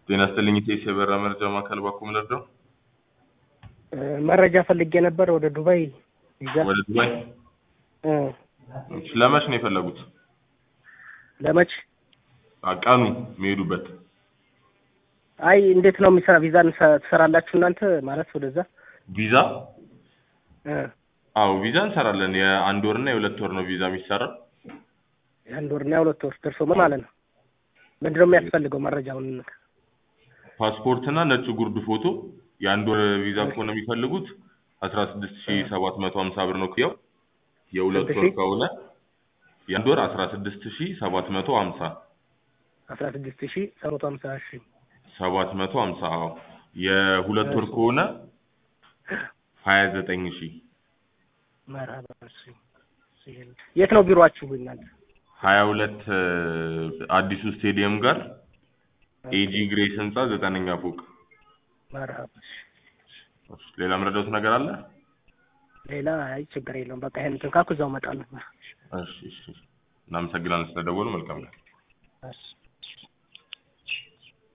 ጤና ይስጥልኝ ኢቴስ የበራ መረጃ ማዕከል ባኮ ምንርዳው መረጃ ፈልጌ ነበር ወደ ዱባይ ቪዛ ወደ ዱባይ እ ለመች ነው የፈለጉት? ለመች አ፣ ቀኑ የሚሄዱበት አይ እንዴት ነው የሚሰራ ቪዛ እንሰ- ትሰራላችሁ እናንተ ማለት ወደዛ ቪዛ? እ አዎ ቪዛ እንሰራለን። የአንድ ወር እና የሁለት ወር ነው ቪዛ የሚሰራው። የአንድ ወርና የሁለት ወር ደርሶ ምን ማለት ነው ምንድን ነው የሚያስፈልገው መረጃውን ፓስፖርት እና ነጭ ጉርድ ፎቶ። የአንድ ወር ቪዛ ከሆነ የሚፈልጉት አስራ ስድስት ሺ ሰባት መቶ ሀምሳ ብር ነው ክያው። የሁለት ስንት ወር ሺህ? ከሆነ የአንድ ወር አስራ ስድስት ሺ ሰባት መቶ ሀምሳ አስራ ስድስት ሺ ሰባት መቶ ሀምሳ ሺ ሰባት መቶ ሀምሳ አዎ። የሁለት ወር ከሆነ ሀያ ዘጠኝ ሺ መርሀባ እሺ። የት ነው ቢሮአችሁ እናንተ ሀያ ሁለት አዲሱ ስቴዲየም ጋር ኤጂ ግሬስ ህንፃ ዘጠነኛ ፎቅ። መርሀባ እሺ። ሌላ ምረዳውት ነገር አለ? ሌላ አይ ችግር የለውም በቃ ይሄን እንትን ካልኩ እዛው እመጣለሁ እሺ እሺ። እናመሰግናለን ስለደወሉ። መልካም ቀን። እሺ